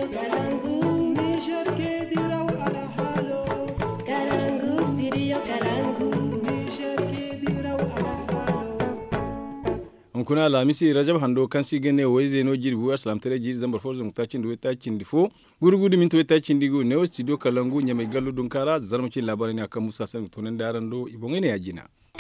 studio Kalangu. Niger ke diraw ala halo. Kalangu, studio Kalangu. Niger ke diraw ala halo. on kuna lamisi rajab hando kan si gene way zeno jiri bu aslam tere jiri zambar fo zum tacin do tacin di fo gurgudu min to tacin di go ne studio kalangu nyame gallu dun kara zarmaci labarin akan musa san tonen daran do ibongene yajina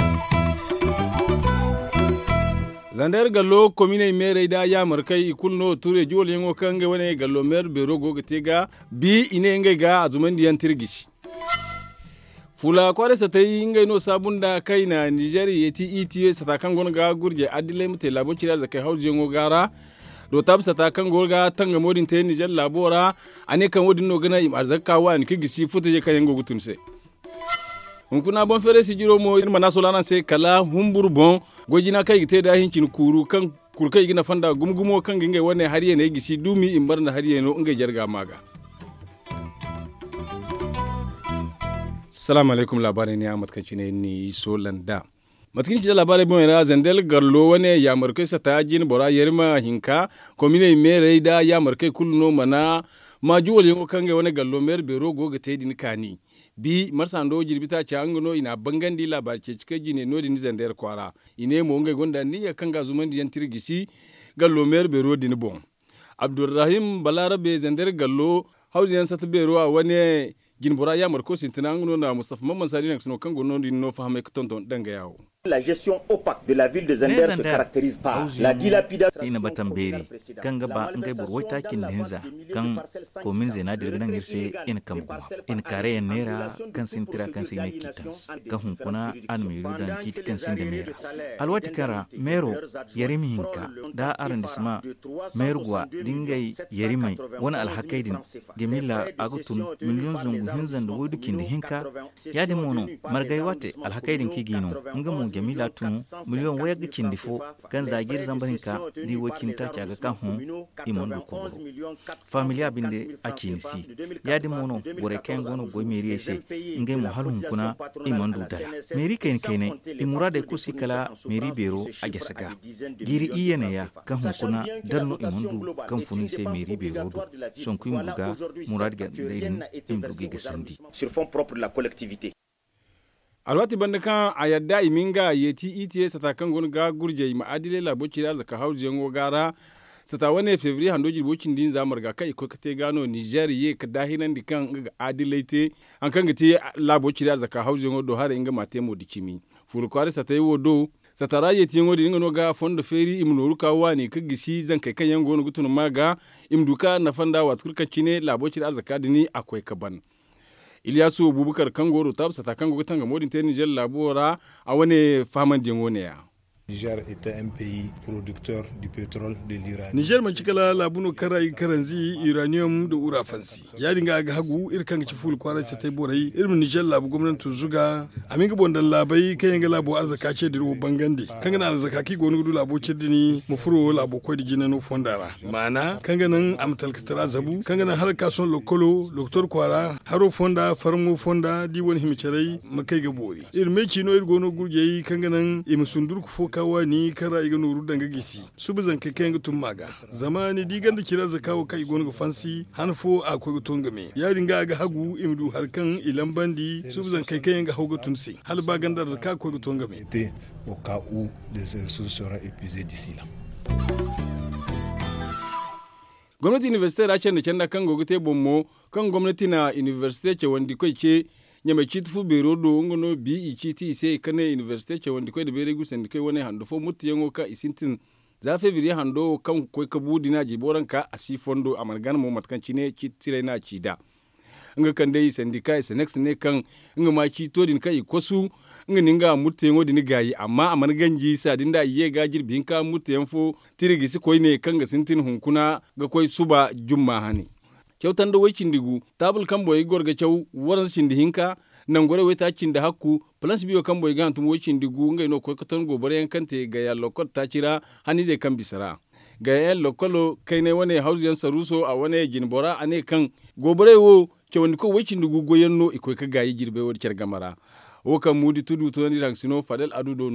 zandar gallo komine mere da ya markai ikulno ture juwol yango kange wane gallo mer bero go gitega bi ine nge ga azuman diyan tirgishi fula kware sa tayi ngai no sabunda kai na niger yeti ita sa kan gon ga gurje adile mute labo kira zakai hauje ngo gara do tab sa ta kan gorga tanga modin tayi niger labora ane kan wodin no gana im arzaka wa ni kigisi futa je kan yango gutunse hunkuna bon fere si jiro mo irma na solana se kala humbur bon gojina kai gite da hinkin kuru kan kurkai gina fanda gumgumo kan gingai wane har yana gisi dumi in barna har yana ngai jarga maga salamu alaikum labarai ne ahmad kanci ne ni solanda matkin ci da labarai bon ra zandel garlo wane ya markai sa tajin bora yerma hinka komine mere da ya markai kulno mana ma juwal yango kange wane gallo mer bero goga tedin kani bi marsando jirbita ci angano ina bangandi labar ce cike jine no din zandel kwara ine mo ngai gonda ni ya kanga zuman diyan tirgisi gallo mer bero din bon abdurrahim balarabe zandel gallo hausiyan sata bero a wane gin bora ya marko sintina ngono na mustafa mamman sadi na sino kango no no fahame tonton danga yawo La gestion opaque de la ville de Zender se caractérise par la dilapidation. ina batan beri kan gaba in kai burwai takin dinza kan komin zena dirginan girse in kam kuma in kare yan nera kan sin tira kan sin ne kitans kan hunkuna an mai rudan kit kan sin da mera alwati kara mero yarimi hinka da arrondissement mergwa dingai yarimai wani alhakai din gemila agutun miliyon zungu hinzan da wudu kin hinka ya di mono margai wate alhakai din kigino nga mu gemila tunu miliyon waya gikin difo kan zagir zambarin ka di wakin ta kyaga kan hun imon du kogoro familia binde a kinisi ya di mono bore ken gono goy meri ese ngai mu halun kuna imon du dala meri ken kene imurade kusi kala meri bero a gesaga giri iyene ya kan hun kuna darno imon du kan funi se meri bero du son kuy muga murad ga leyin imdugi ga sandi Sur fonds propres de la collectivité. alwati banda kan a yadda iminga yeti ita sata kan gon ga gurje ma adile la bocira zaka hauji yango gara sata wane fevri hando jirbokin din zamar ga kai ko kate gano niger ye ka dahinan di kan ga adile te an kan gati la bocira zaka hauji yango do hare inga mate mo dikimi furu kware sata yi wodo sata raye ti yango di ngano ga fondo feri imnoru ka wani ka gisi zan kai kan yango no gutun maga imduka na fanda wat kurkan cine la bocira zaka dini akwai kaban Ilyasu Bubukar Kangoro tabsa ta kango tanga modin te Niger labora a wani faman dingo ne ya. Niger était un pays producteur du pétrole de l'Iran. Niger man cikala labuno karai karanzi uranium da ura fansi. Ya dinga ga hagu irkan ci ful kwara ce tai borai irin Niger labu gwamnati zuga amin ga bondan labai kan yanga labu arzaka ce diro bangande. Kan ga na arzaka ki gonu gudu labo ce dini mu furo labo ko di jinano fondara. Mana kan ga nan am talkatara zabu kan ga nan har kason lokolo doktor kwara haro fonda farmo fonda di wani himicarai makai ga bori. Irme cino ir gono gurje kan ga nan imsundur ku fo kawa ni kara iga nuru danga gisi subu zan kai kayan tun maga zamani digan da kira za kawo kai gonu fansi hanfo akwai gutun game ya dinga ga hagu imdu harkan ilan bandi subu zan kai kayan ga hagu tun sai hal ba gandar da ka akwai gutun game Était au cas où les ressources seront épuisées d'ici là. Gwamnati university ra can da can da kan gogote bommo kan gwamnati na university ce wanda kai ce nyama ci tufu bero do ngono bi i ci ti se kane university ce wanda kai da bere gusan da kai wani hando fo mutu yango ka isintin za fe biri hando kan kai ka budi na jiboran ka asi fondo a margan mu matkan ci ne ci tire na ci da nga kan dai sandika isa next ne kan nga ma ci to din kai kosu nga ninga mutu yango din gayi amma a margan ji sa din da iye ga jirbin ka mutu yanfo tirigi si koi ne kan ga sintin hunkuna ga koi suba jumma hani kyautan da wai cindigu tabul kan boy gorga kyau waran cindi hinka nan gore wai ta cinda hakku plans biyo kan boy gan tum wai cindigu ngai no ko katon gobare yan kante ga ya lokot ta cira hani zai kan bisara ga ya lokolo kai ne wane hausiyan saruso a wane jinbora ane kan gobare wo ke wani ko wai cindigu goyen no iko ka gayi girbe wadi gamara wo kan mudi tudu to ni rang sino fadel adu do no yana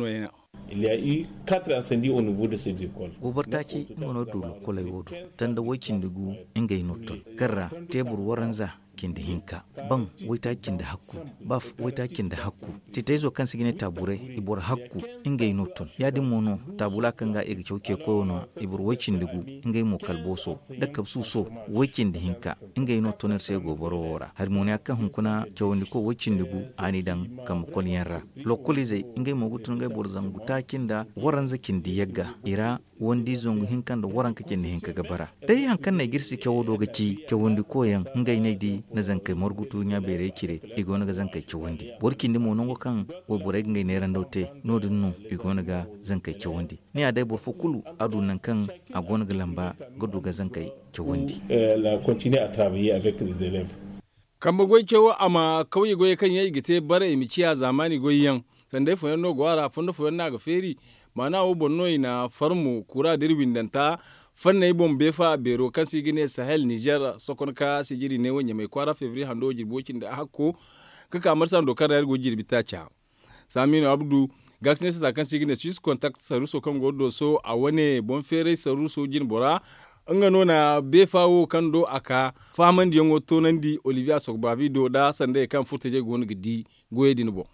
Il y a eu quatre incendies au niveau de ces écoles. gobartaki ngono dulu kolay wodo tanda wakin dugu ingay notton garra tebur waranza kinde hinka ban waita kinde hakku baf waita kinde hakku titezo kan sigine tabure ibor hakku ingay notton yadi mono tabula kanga ega chauke koyono ibor wakin dugu ingay mo kalboso dakkab suso wakin da hinka ingay notton sai gobaro wora harmoni akka hunkuna chawndi ko wakin dugu ani dan kam kon yarra lokolize ingay mo gutun ngay bor zangu takinda waranza kindi yagga ira wondi zongu hinkan da waran kake ne hinka gabara dai hankan na girsi kyawo doga ki kyawondi koyan ngai ne di na zankai morgutu nya bere kire igo na ga zankai kyawondi borki ndi mo nongo kan wo borai ngai ne ran daute nodun no igo na ga zankai kyawondi ni a dai bor fukulu adu nan kan a gona ga lamba gudu ga zankai kyawondi Elle a continué à travailler avec les élèves. kamba goy cewa ama kauye goye kan yayi gite bare imiciya zamani goyen sanda fo no gwara fondo fo na ga feri mana wo bonno ina farmu kura dirbin danta fanna yi bon befa bero kan sigine sahel niger sokon ka sigiri ne wanya mai kwara fevri hando jirbocin da hakko ka kamar san dokar yar gojir bitacha saminu abdu gaxne sa kan sigine swiss contact saruso kan godo so a wane bon fere saruso jin bora nga nona be fawo kan do aka faman di yango tonandi olivia sogbavi do da sande kan furtaje gon gidi goyedin bo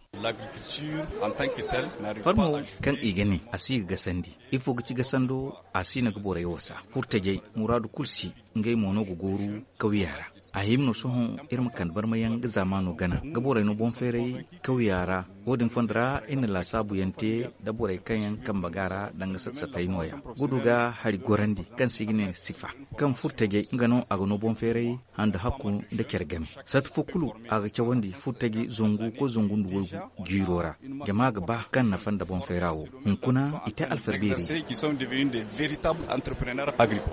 farmo kan igene asi ga sandi ifo ga ci ga sando asi na gabora yi wasa furta jai muradu kulsi ngai mono go goru kawyara a himno sohon irin kan bar mayan ga zamano gana gabora no bon fere kawyara wodin fondra in la sabu yante da borai kanyan kan bagara dan ga satsa noya guduga hari gorandi kan sigine sifa kan furta jai ngano aga no bon fere handa hakku da kergame sat fukulu aga cawandi furta gi zongu ko zongu nduwogu girora jama'a gaba kan na fanda bon ferawo hunkuna ita alfarberi qui sont devenus des véritables entrepreneurs agricoles.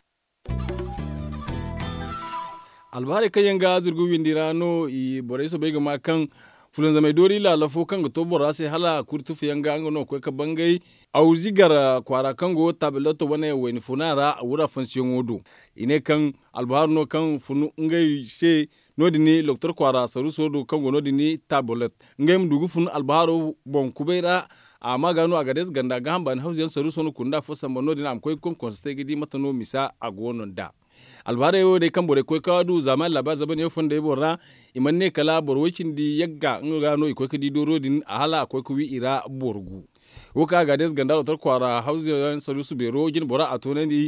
albare kan yanga zurgu windirano i bore so bega ma kan fulan zamai dori la lafo kan ga to bora sai hala kurtu fi yanga ngano ko ka bangai au zigara kwara kan go tabelato wane weni funara wura fansiyon wodo ine kan albahar no kan funu ngai se nodini docteur kwara saru sodo kan go nodini tabelet ngai mdugu funu albaharo bon kubeira a magano a gades ganda ga hamban hausiyan saru sonu kunda fo samba nodini am koy kon konste gidi matano misa a gonon da albara yo de kan bore koy kawadu zaman laba zaban yo fonde borra imanne kala borwacin di yagga ngano ikoy kadi dorodin a hala akoy kuwi ira borgu woka gades ganda docteur kwara hausiyan saru su bero jin bora a tonandi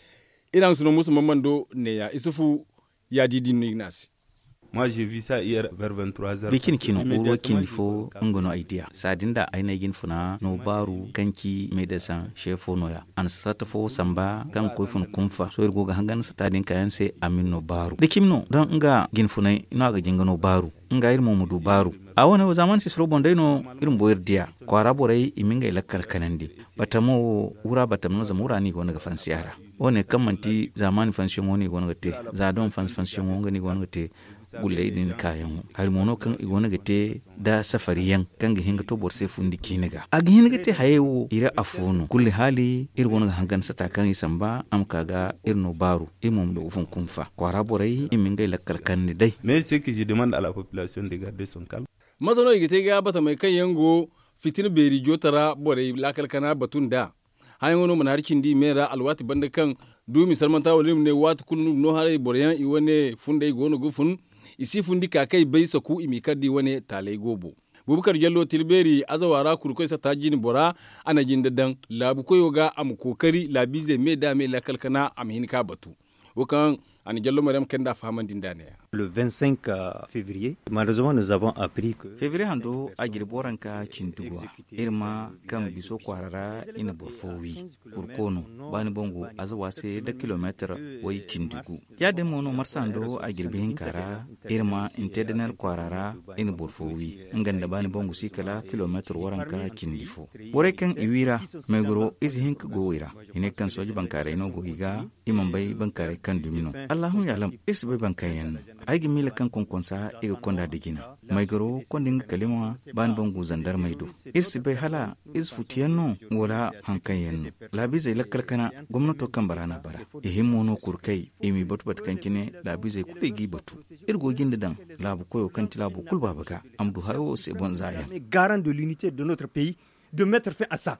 idan suno musu mamando ne ya isufu ya didi ignasi Moi, j'ai vu ça hier vers 23h. bikin kino oro kin fo ngono idea sadinda aina yin funa no baru kanki medesan shefo noya an sata fo samba kan ko fun kumfa so irgo ga hangan satadin kayan se amin no baru dikimno don nga gin funa ino ga jinga no baru nga irmo mudu baru a wani zaman si sro bonde no irin boyar dia kwara borai iminga ilakkal kanandi batamo wura batamno zamura ni gona ga fansiyara wone kamanti zamani fansiyon woni gona ga te za don fans fansiyon woni ni gona ga te gulle idin kayan har mono kan igona ga te da safari yan kan ga hinga to borse fundi kiniga a ga hinga te hayewo ira afuno kulli hali ir gona ga hangan sata kan isamba am kaga irno baru imum do ufun kumfa kwara borai imin ga lakkal kan ni dai Mais ce que je demande à la population de garder son calme. matano igite ga bata mai kan yango fitin beri jotara bore lakal kana batun da hayan wani mana harkin di mera alwati banda kan du misal manta wali ne wati kunu no hare bore yan i wane funda gono gufun isi fundi kakai bai saku imi kaddi wane talai gobo bubukar jallo tilberi azawara kurkoi sa tajin bora ana jin dadan labu koyo ga am kokari labi zai me da me lakal kana am hinka batu wukan ani jallo maryam kenda fahaman dindane Le 25 euh, février, malheureusement, nous avons appris que... fevrier hando a girboran ka cintugwa irma kan biso kwarara ina borfowi kurkono bani bongo azawa se da kilometer wai kindugu ya de mono marsando a girbihin kara irma intedenar kwarara ina borfowi nganda bani bongo sikala kilometer waran ka kindifo bore kan iwira megoro izi hinka gowira ine kan soji bankare ino gogiga imam bai bankare kan dumino allahun yalam isi bai bankayen aigi mila kan konkonsa iga konda digina mai garo kondin kalima ban bangu zandar maido irsi bai hala is futiyanno wala hankan yanno labi zai lakkal kana gwamnato kan barana bara ihin mono kurkai imi batu bat kankine labi zai kube gi batu irgogin da dan labu koyo kan tilabu kulba baga amdu hayo se bon zaya garant de l'unité de notre pays, de mettre fin à ça.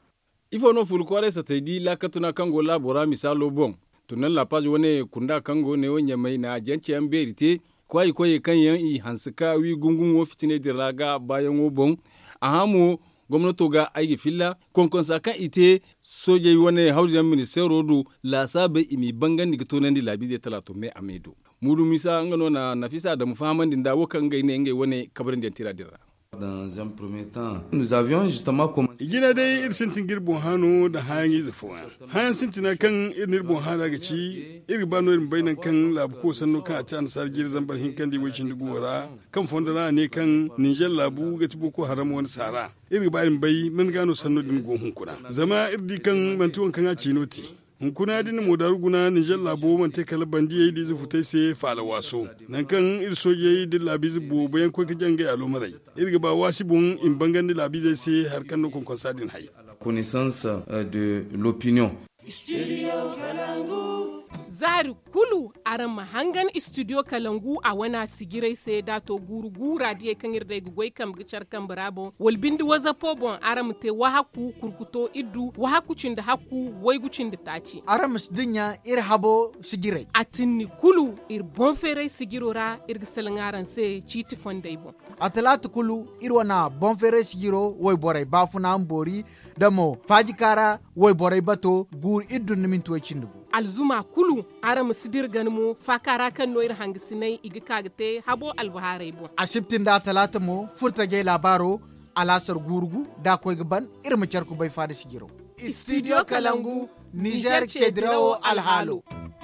ifo no ful kware sa taidi la katuna kango la bora misalo bon tunan la page wone kunda kango ne wonya mai na janci an berite kwai koye kan yan i hansika wi gungun wo fitine diraga bayan wo bon ahamu gwamnato ga aiki filla konkonsa kan ite soje wani hausa ministero do la sabe imi bangan ni to nandi labi zai talato me amedo mudu misa ngano na nafisa da mufahaman din da wakan ga ne ngai wani kabarin da tira dira Dans un premier temps, nous avions justement commencé. igina dai ir sintin girbon hano da hayan yi zafuwa hayan sintina kan irin irbon hana ga ci iri bano irin bainan kan labu ko sanno kan a ci an sar gir zambar hin kan di wacin dugu wara kan fondana ne kan nijar labu ga ci boko haram wani sara iri bayan bai mun gano sanno din gohun kuna zama irdi kan mantuwan kan a ci noti hunkuna din mo daru guna nijar labo man te kala bandi yayi dizu futai se fala waso nan kan ir soje yayi din labi zubo bayan ko ka janga alo marai irga ba wasibun in bangan di labi zai se har kan no kon kon sadin hay Connaissance euh, de l'opinion. zari kulu aran mahangan studio kalangu a wana sigirai sai dato guru gura die kan irda gugoi kam gicar kan brabo wal bindi waza pobon aram te wahaku kurkuto iddu wahaku cinda haku wai gucin da taci aram dinya ir habo sigirai atinni kulu ir bon fere sigirora ir gisalangaran se chiti fondai bon atalatu kulu ir wana bon fere sigiro wai borai bafuna ambori damo fajikara wai borai bato gur iddu nimin tuwa cindugu alzuma kulu aram sidir ganmu fakara kan noir hangisinai igi kagte habo albuharai bon asibtin da talata mo furta ge labaro alasar gurgu da koy gaban irma charku bai fada sigiro studio kalangu niger chedrawo alhalo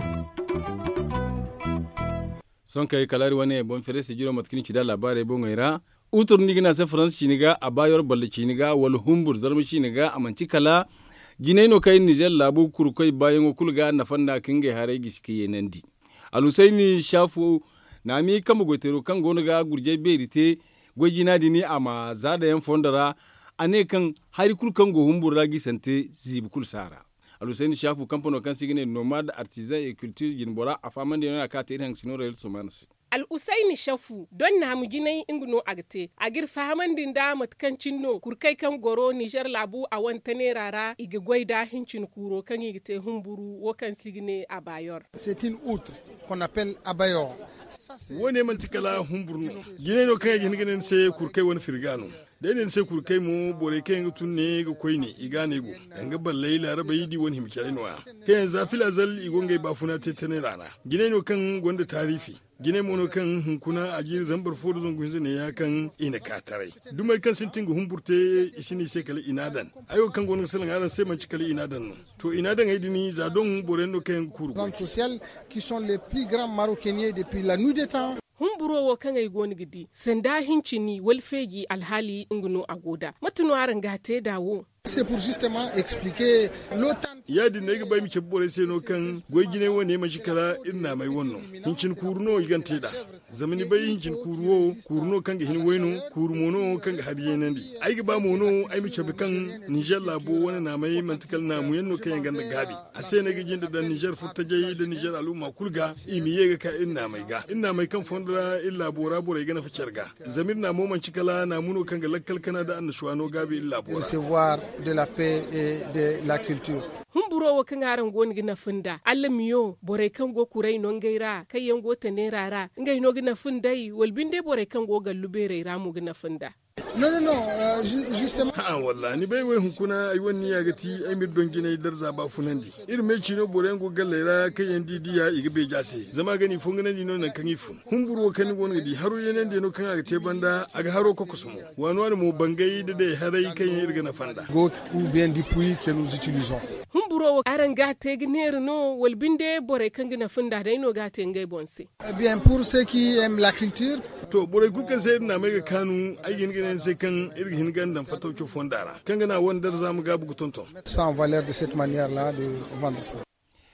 son kai kalari wane bon fere se jiro matkini ci da labare bon ngaira utur nigina se france ciniga a bayor balle ciniga wal humbur zarmi ciniga amanci kala gineno kai niger labu kurkoi bayan kulga na fanda kinge hare giski yenandi alusaini shafu na mi kama gotero kan gonu ga gurje berite gwajina dini ama zada yan fondara ane kan hari kul kan go humbura gisante zibu kul sara alusaini shafu kampano kan sigine nomad artisan et culture ginbora afamande yana ka te hang sinore el sumansi al usaini shafu don na mu ginai ingno agte agir fahamandin da matkancin no kurkai kan goro niger labu a wanta ne rara iga gwaida hincin kuro kan igite humburu wo kan sigine a bayor c'est une outre qu'on appelle abayor wone man tikala humburno gine no kay gine gine se kurkai wani firgano da ne sai kurkai mu bore kai ga tunne ga koi ne igane go yanga balle laraba yidi wani himkare no kai yanzu afila zal igongai bafuna tetene rana gine no kan gonda tarifi gine mono kan hunkuna a jiri zambar fodo zon gunze ne ya kan ina katarai dumai kan sintin ga humburte isini sai kala inadan ayo kan gonin salan aran sai man cikali inadan no to inadan ai dini za don bore no kan kuru zones sociales qui sont les plus grands maroquiniers depuis la nuit des temps humburowo kan ai goni gidi sanda hincini walfegi alhali ingino agoda matuno aran gate dawo C'est pour justement expliquer l'OTAN. ya di ne ga bai mike bore sai no kan goy gine wone ma shikala inna mai wonno hincin kurno igante da zamani bai hincin kurwo kurno kan ga hin weno kurmono kan ga hadiye nan di ai ga ba mono ai mike bi kan Niger labo wani na mai mantikal na mu yanno kan ganda gabi a sai ne ga jinda da Niger futta jayi da Niger al'umma kulga imi ye ga ka inna mai ga inna mai kan fondra illa bora bora ga na ficar ga zamir na mo man shikala na muno kan ga lakkal kana da annashuwano gabi illa bora Recevoir de la paix et de la culture. humburowo kan aran goni gina funda alla miyo bore kan go kurai non gaira kai yan go tane rara ngai no gina fundai walbinde bore kan go gallu bere ramu gina funda Non, non, non, euh, ju- justement. ha walla ni bai wai hunkuna ai wani ya gati ai mir don gina dar zaba funandi irin mai cino boren go gallera kai yan didi ya iga be jase zama gani fungana ni non kan ifun humburo kan woni di haro yenen de no kan aga te banda aga haro ko kusumo wani wani mo bangai da dai harai kan yan irga na fanda Goat ou bien du puits que nous utilisons. humburowo aran gate giner no walbinde bore kan gina funda dai no gate ngai bonse Eh bien, pour ceux qui aiment la culture, to borai kuka sai na mai ga kanu ai gin ginen sai kan irga hin gandan fatauci fondara kan gana wandar zamu ga bugu tonton ça en valeur de cette manière-là de vendre ça.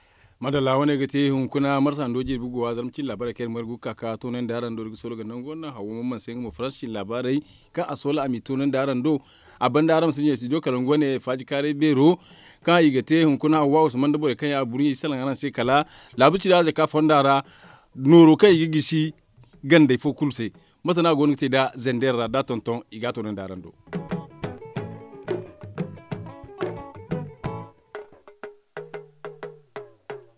madala wani ga te hun kuna marsa doji buguwa zarmcin labarai kai margu kaka tonan da aran do solo ga nan gonna hawo mamman sai mu farashin labarai kan asola ami tonan da aran do abban da aran sun yi sijo kalango ne faji kare bero kan yi ga te hun kuna hawa usman da bore kan ya buri salan aran sai kala labuci da ka fondara noro kai yi gisi ganda fo kulse masana gonu te da zendera da tonton iga tonan da aran do